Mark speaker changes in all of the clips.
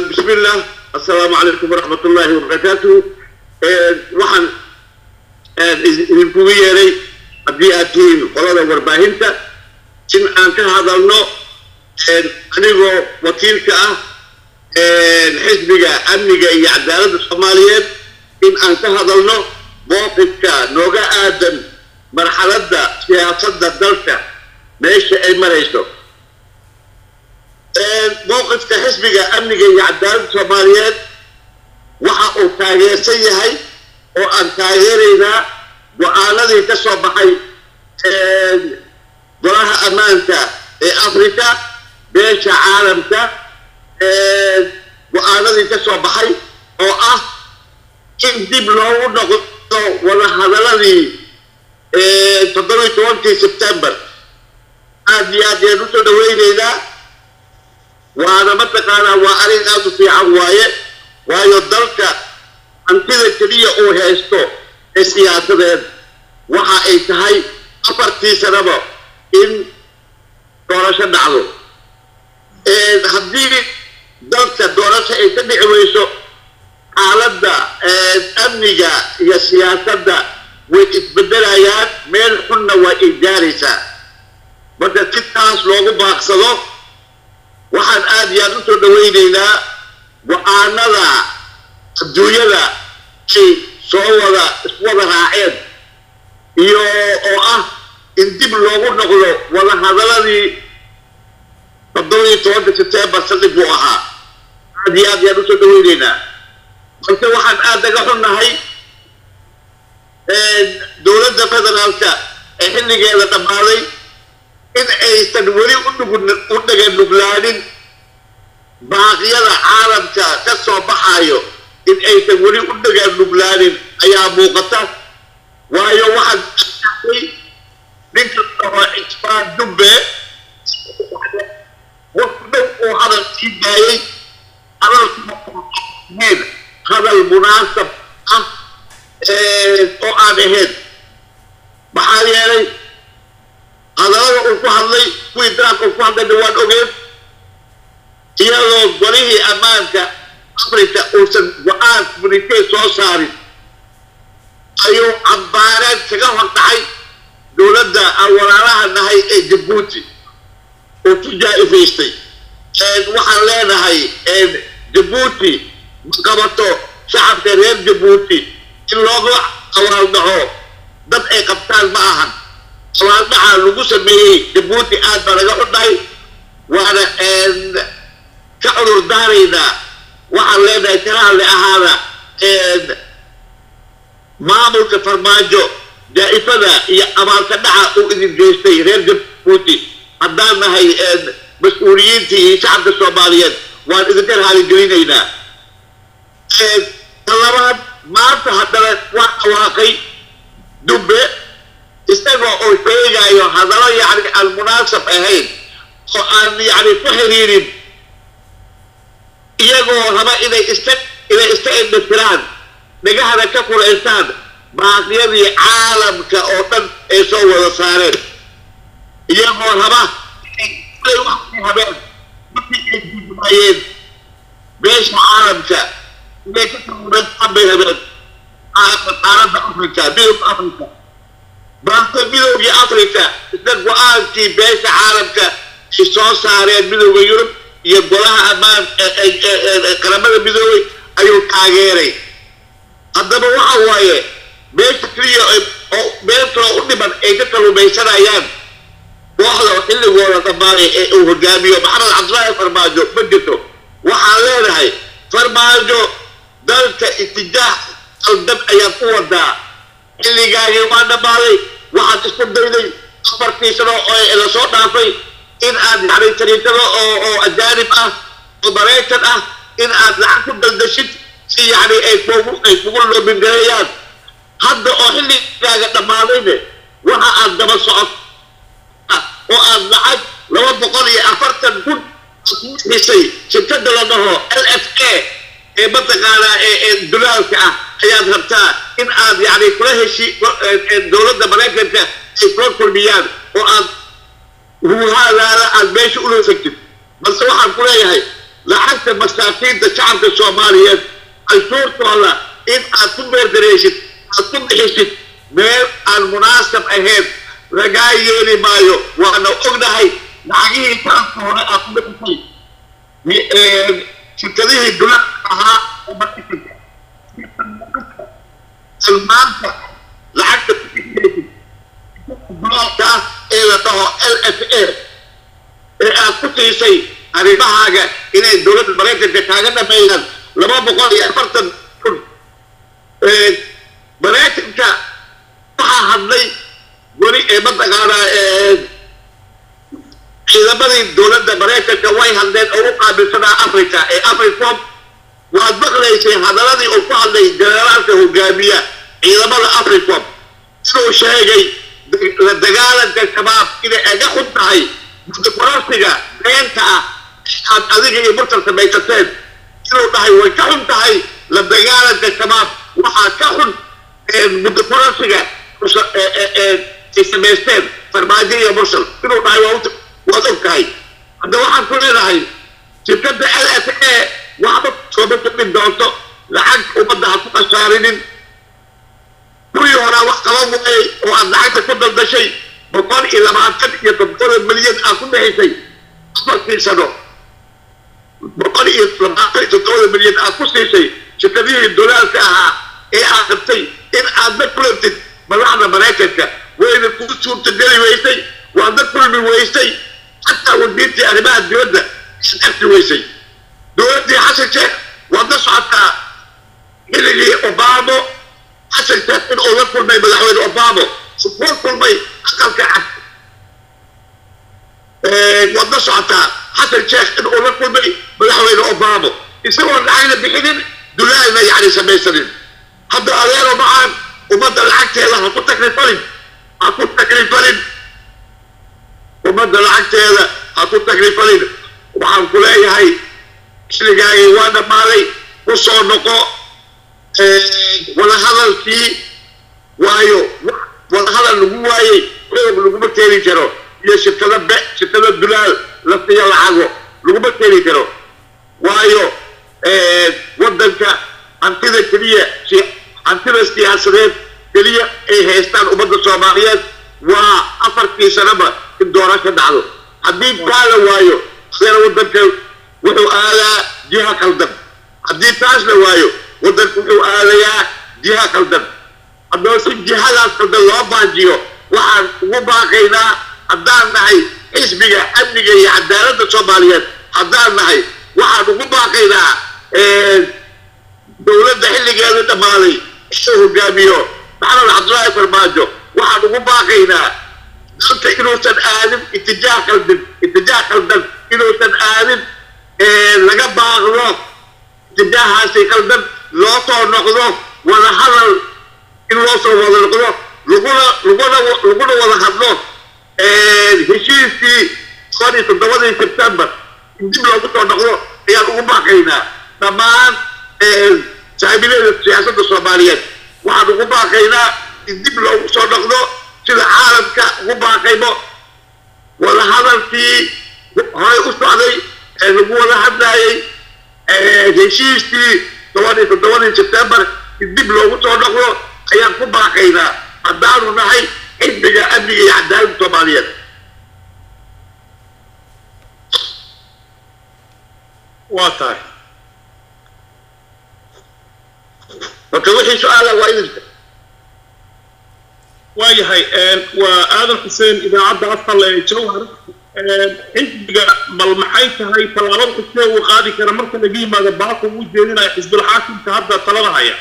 Speaker 1: بسم الله السلام عليكم ورحمة الله وبركاته waxaan idinkugu yeeray haddii aad tihiin qolada warbaahinta in aan ka hadalno anigoo wakiilka ah xisbiga amniga iyo cadaaladda soomaaliyeed in aan ka hadalno mowqifka nooga aadan marxaladda siyaasadda dalka meesha ay marayso mowqifka xisbiga amniga iyo cadaaladda soomaaliyeed waxa uu taageersan yahay oo aan taageeraynaa go-aanadii ka soo baxay golaha ammaanka ee africa beesha caalamka go-aanadii ka soo baxay oo ah in dib loogu noqdo wadahadaladii toddobiyi tobankii sebtember aad iyo aad ayaan usoo dhaweyneynaa waana mataqaanaa waa arrin aada u fiican waaye waayo dalka hantida keliya uu haysto ee siyaasadeed waxa ay tahay afartii sanaba in doorasho dhacdo haddii dalka doorasho ay ka dhici weyso xaaladda amniga iyo siyaasadda way isbedelayaan meel xunna waa ay gaaraysaa marka si taas loogu baaqsado waxaan aada iyo aada usoo dhaweyneynaa go-aanada adduunyada ay soo wada iswada raaceen iyo oo ah in dib loogu noqdo wadahadaladii toddobiyi tobanka sebtembar saldhig buu ahaa aada iyo aad ayaan usoo dhaweyneynaa balse waxaan aada naga xunnahay dowladda federaalka ee xilligeeda dhammaaday in aysan weli u dhagan nuglaanin baaqyada caalamka ka soo baxayo in aysan weli u dhagaan nuglaanin ayaa muuqata waayo waxaan ninka oo ixbaan dubbe waqti dhow uu hadal sii daayay hadalkeen hadal munaasab ah oo aan ahayn maxaa yeelay hadalada uu ku hadlay kuwii daraabka uu ku hadlayna waan ogeen iyadoo golihii ammaanka africa uusan go-aan communitee soo saarin ayuu cambaareed kaga hor dhacay dowladda aan walaalaha nahay ee jabuuti oo ku jaa-ifaystay waxaan leenahay jabuuti ma qabato shacabka reer jabuuti in looga awaaldhaco dad ay qabtaan ma ahan awaaldhaca lagu sameeyey jabuuti aad baa laga xudhahay waana ka cudur daaraynaa waxaan leenahay karaale ahaada maamulka farmaajo jaa-ifada iyo abaalka dhaca uu idin geystay reer jabuuti haddaan nahay mas-uuliyiintii iyo shacabka soomaaliyeed waan idinka raaligelinaynaa ta labaad maanta haddana waa dhawaaqay dubbe isagoo oo sheegayo hadallo yacni aan munaasab ahayn oo aan yacni ku xiriirin iyagoo raba inay iska inay iska indhasiraan dhagahana ka furaystaan baaqyadii caalamka oo dhan ay soo wada saareen iyagoo raba inay waxay habeen markii ay diidumayeen beesha caalamka inay ka karuurastaan bay habeen qaaradda africa midowga africa balse midowgii africa isna go-aankii beesha caalamka ay soo saareen midowda yurub iyo golaha ammaan qaramada midoobay ayuu taageeray haddaba waxa waaye meesha keliya oo meel kaloo u dhiman ay ka kalumaysanayaan kooxda xilligooda dhammaanay ee uu hogaamiyo maxamed cabdillaahi farmaajo ma jirto waxaan leenahay farmaajo dalka itijaax qaldan ayaad ku wadaa xilligaagii waa dhammaaday waxaad isku dayday afartii sano oo la soo dhaafay in aad yani tariikado oo oo ajaanib ah oo maraykan ah in aad lacag ku daldashid si yani ay kugu ay kugu loobingareeyaan hadda oo xilligaaga dhammaadayne waxa aad daba socot oo aad lacag laba boqol iyo afartan kun bixisay shirkada la dhaho l f a ee mataqaanaa ee dulaalka ah ayaad rabtaa in aad yani kula heshi dowladda maraykanka ay kula kulmiyaan oo aad ruuhaadaana aad meesha ula fegtid balse waxaan ku leeyahay lacagta masaakiinta shacabka soomaaliyeed canshuurtooda in aad ku beerdareysid aad ku bixisid meel aan munaasab ahayn lagaa yeeli maayo waana ognahay lacagihii taanka hore aad ku bixisay shirkadihii dulada ahaa oo maraykanka maanta lacagta ku bixinaysid dulalka ee la dhaho l f a ee aad ku siisay arrimahaaga inay dowladda maraykanka kaaga dhameeyaan laba boqol iyo afartan kun maraykanka waxaa hadlay weli ee mataqaanaa ciidamadii dowladda maraykanka way hadleen oo u qaabilsanaa africa ee africom waad maqlaysay hadaladii uu ku hadlay generaalka hogaamiya ciidamada africom inuu sheegay la dagaalanka shabaab inay aga xun tahay mudakorasiga beenta ah aad adiga iyo murtal samaysateen inuu dhahay way ka xun tahay la dagaalanka shabaab waxaa ka xun mudakorasiga ay samaysteen farmaajo iyo mursal inuu dhahay waad og tahay hadda waxaan ku leenahay shirkadda l f a waxba sooma kordhin doonto lacag ummadda ha ku khasaarinin kuwii horaa wax qaban waayey oo aad lacagta ku daldashay boqol iyo labaatan iyo toddoba milyan aad ku bixisay afartii sano boqol iyo labaatan iyo toddoba milyan aad ku siisay shirkadihii dolaalka ahaa ee aad rabtay in aad la kulantid madaxda maraykanka wayna kuu suurtageli weysay waad la kulmi weysay xataa wasiirtii arrimaha dibadda iad arki weysay dowladdii xasan sheekh waad la socotaa xilligii obamo xasan sheekh in uu la kulmay madaxweyne obamo sukuu kulmay aqalka cad waad la socotaa xasan sheekh in uu la kulmay madaxweyne obamo isagoo lacagna bixinin dulaalna yacni samaysanin hadda adeero macaan ummadda lacagteeda ha ku takrifalin ha ku takrifalin ummadda lacagteeda ha ku takrifalin waxaan ku leeyahay xilligaagii waa dhammaaday ku soo noqo wadahadalkii waayo wadahadal lagu waayey xoog laguma keeni karo iyo shirkada be shirkada dulaal la siiyo lacago laguma keeni karo waayo waddanka hantida keliya hantida siyaasadeed keliya ay haystaan ummadda soomaaliyeed waa afartii sanaba in doorasho dhacdo haddii taa la waayo adeena waddanka wuxuu aadaa jiha qaldan haddii taas la waayo waddanka wuxuu aadayaa jiha qaldan haddaba si jihadaas qaldan loo baajiyo waxaan ugu baaqaynaa haddaan nahay xisbiga amniga iyo cadaaladda soomaaliyeed haddaan nahay waxaan ugu baaqaynaa dowladda xilligeeda dhammaaday inuu hogaamiyo maxamed cabdullaahi farmaajo waxaan ugu baaqaynaa dalka inuusan aadin itijaah qaldan itijaah qaldan inuusan aadin laga baaqdo itijaahaasi qaldan loo soo noqdo wada hadal in loo soo wada noqdo laguna laguna laguna wada hadlo heshiiskii toban iyo toddobadii sebtembar in dib loogu soo noqdo ayaan ugu baaqaynaa dhammaan saaxiibineeda siyaasadda soomaaliyeed waxaan ugu baaqaynaa in dib loogu soo noqdo sida caalamka ugu baaqayno wada hadalkii horey u socday ee lagu wada hadlayay heshiiskii toban iyo toddobadii sebtembar in dib loogu soo noqdo ayaan ku baaqaynaa haddaanu nahay xisbiga amniga iyo cadaaladda soomaaliyeed
Speaker 2: waa tahay
Speaker 1: marka wixii su-aala waa idinka
Speaker 2: waayahay waa aadan xuseen idaacadda asal ee jawhar xisbiga bal maxay tahay tallaabada xusee uu qaadi kara marka laga yimaado baaqu uu jeedinaya xisbul xaakimka hadda talada haya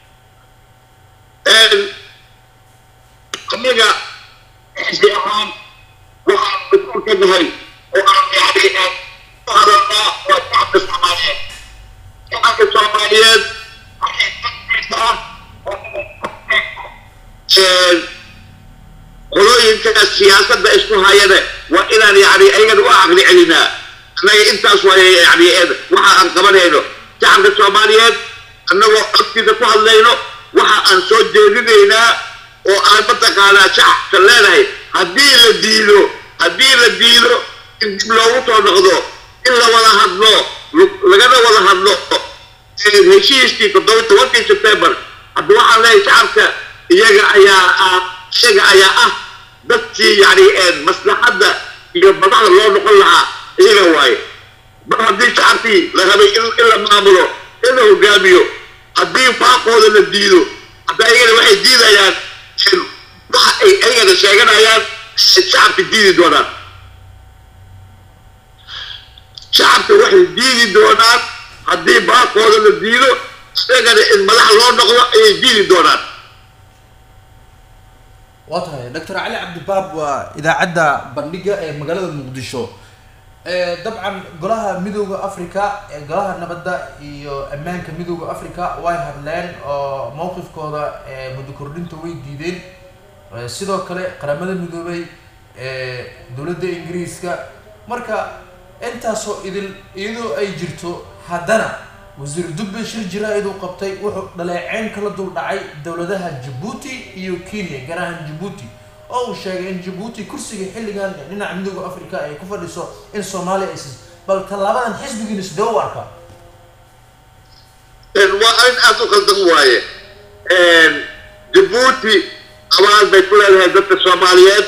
Speaker 1: aniga xisbi ahaan waxaan mas-uul ka nahay oo aan yani u hadalnaa waa shacabka soomaaliyeed shacabka soomaaliyeed waxay dadkiisa ah qolooyinka siyaasadda isku hayana waa inaan yani ayagana u caqli celinaa annaga intaas waay yani waxa aan qabanayno shacabka soomaaliyeed annagoo codkiisa ku hadlayno waxa aan soo jeedinaynaa oo aan mataqaanaa shacabka leenahay haddii la diido haddii la diido in dib loogu soo noqdo in la wada hadlo lagana wada hadlo heshiiskii toddoba tobankii sebtembar hadda waxaan leeyahay shacabka iyaga ayaa iyaga ayaa ah dadkii yani maslaxadda iyo madaxda loo noqon lahaa iyaga waaye mar haddii shacabkii la rabay in la maamulo in la hogaamiyo haddii faaqooda la diido hadda ayagana waxay diidayaan waxa ay ayagana sheeganayaan shacabka diidi doonaan shacabka waxay diidi doonaan haddii baaqooda la diido isagana in madax loo noqdo ayay diidi doonaan
Speaker 3: waa tahay doctor cali cabdibaab waa idaacadda bandhiga ee magaalada muqdisho dabcan golaha midooda africa golaha nabadda iyo ammaanka midooda africa way hadleen oo mowqifkooda muddo kordhinta way diideen sidoo kale qaramada midoobay dowladda ingiriiska marka intaasoo idil iyadoo ay jirto haddana wasiir dubbe shir jaraa'id uu qabtay wuxuu dhaleeceyn kala dul dhacay dowladaha jabuuti iyo kenya gaar ahaan jabuuti oo uu sheegay in jabuuti kursiga xilligan dhinaca midooda africa ay ku fadhiso in soomaaliya ay siis bal tallaabadan xisbigiina sidee u arkaa
Speaker 1: waa arrin aad u qaldan waaye jabuuti abaal bay ku leedahay dadka soomaaliyeed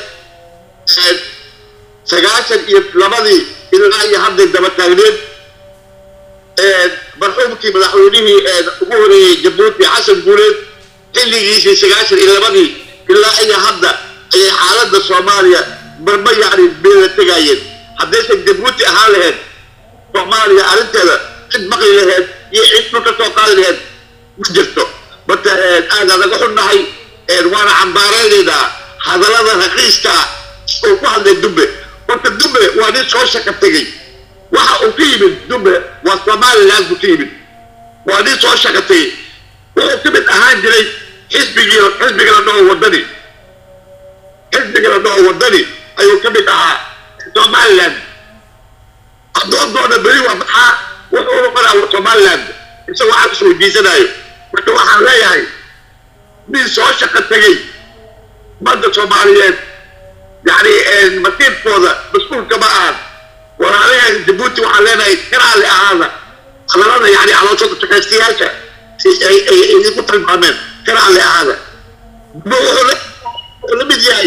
Speaker 1: sagaashan iyo labadii ilaa iyo hadday daba taagneed marxuumkii madaxweynihii ugu horeeyey jabuuti xasan guuleed xilligiisii sagaashan iyo labadii ilaa iyo hadda ayay xaaladda soomaaliya marma yacni beela tegaayeen haddaysan jabuuti ahaan lahayd soomaaliya arrinteeda cid maqli laheyd iyo cid dhulka soo qaadi laheyd ma jirto marka aad anaga xunnahay waana cambaaraynaynaa hadallada raqiiska uu ku hadlay dubbe horta dubbe waa nin soo shaka tegey waxa uu ka yimid dubbe waa somaliland buu ka yimid waa nin soo shaka tegey wuxuu ka mid ahaan jiray xisbigii xisbiga la dhaho wadani xisbiga la dhaho wadani ayuu ka mid ahaa somaliland addoondoona beri waa maxaa wuxuu noqonaa somaliland isagoo xaq isweydiisanaayo marka waxaan leeyahay nin soo shaqo tegey ummadda soomaaliyeed yani masiirkooda mas-uulka ma ahan walaalayaha jabuuti waxaan leenahay karaali ahaada hadalada yani calooshada shaqaystayaasha ay idinku tilmaameen karaali ahaada ma wuxuu la mid yahay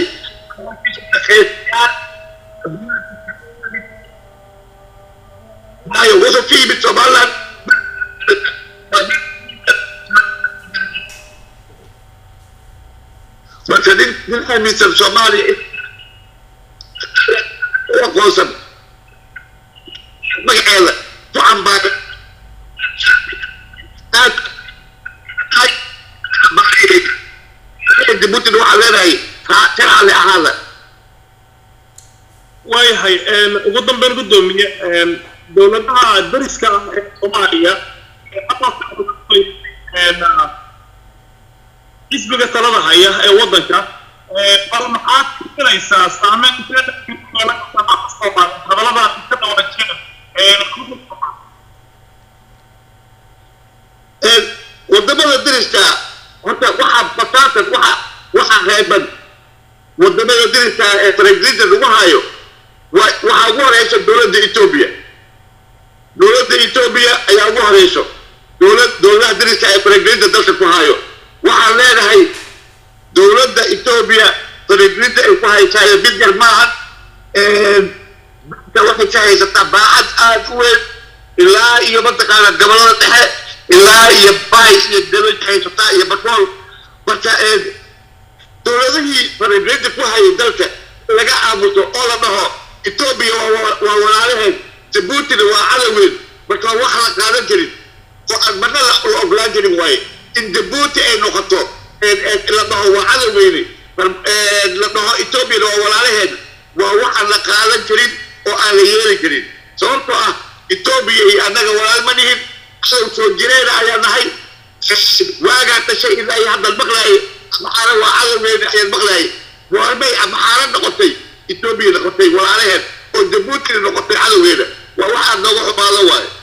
Speaker 1: maayo wuxuu ka yimid somaliland marka nin nin aaminsan soomaaliya aqoonsan magaceeda ku cambaaray aad jabuutina waxaa leenahay karaale ahaada
Speaker 2: waayahay ugu dambeyn gudoomiye dowladaha dariska ah ee soomaaliya xisbiga talada haya ee waddanka bal maxaad filaysaa saameynta hadallada ka dhawaajina
Speaker 1: wadamada dariska horta waxaa basaatan waxa waxaa reeban wadamada dariska ee faragelinta lagu hayo waxaa ugu horeysa dowladda etoobiya dowladda etoobiya ayaa ugu horeyso dowlad dowladaha dariska ee faragelinta dalka ku hayo waxaan leenahay dowladda etoobiya faragelinta ay ku haysaayo mid yar maahan dadka waxay ka haysataa baacad aada u weyn ilaa iyo mataqaana gobolada dhexe ilaa iyo bays iyo dabaj haysataa iyo batrool marka dowladihii faragelinta ku hayay dalka laga aamuso oo la dhaho etoobiya waa walaalaheed jabuutina waa cadowgeed marka wax la qaadan jirin oo aan marna la ogolaan jirin waaye in jabuuti ay noqoto la dhaho waa cadowgeyni la dhaho etoobiyana waa walaalaheed waa waxaan la qaadan jirin oo aan la yeeli karin sababtoo ah etoobiya iyo annaga walaal ma nihin cadow soo jireena ayaa nahay waagaa dhashay ilaa iyo haddan maqlaayay maxaana waa cadowgeena ayaan maqlaayay goormay maxaana noqotay etoobiya noqotay walaalaheed oo jabuutina noqotay cadowgeena waa waxaad nooga xumaado waaye